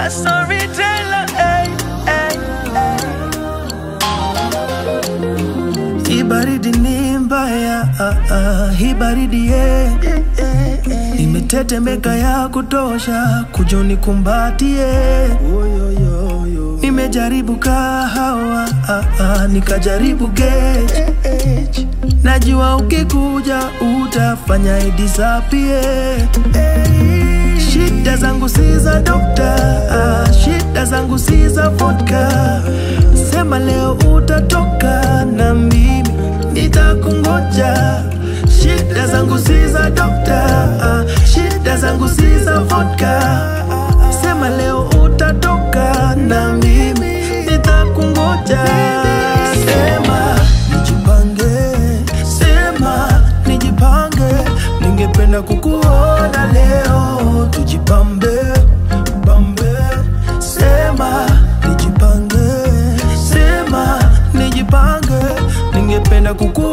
a storyteller. Hey, hey, hey. Hii baridi ni mbaya, ah, ah, hii baridi ye imetetemeka ya kutosha, kujuni kumbatie. Nimejaribu kahawa, ah, ah, nikajaribu gauge. Najua ukikuja utafanya idisapie. Shida zangu si za dokta, ah, shida zangu si za vodka. Sema leo utatoka na mimi nitakungoja. Shida zangu si za dokta, ah, shida zangu si za vodka. Sema leo utatoka na mimi nitakungoja. Sema nijipange, sema nijipange, ningependa kukuona leo, tujipambe pambe. Sema nijipange, sema nijipange, ningependa kukuona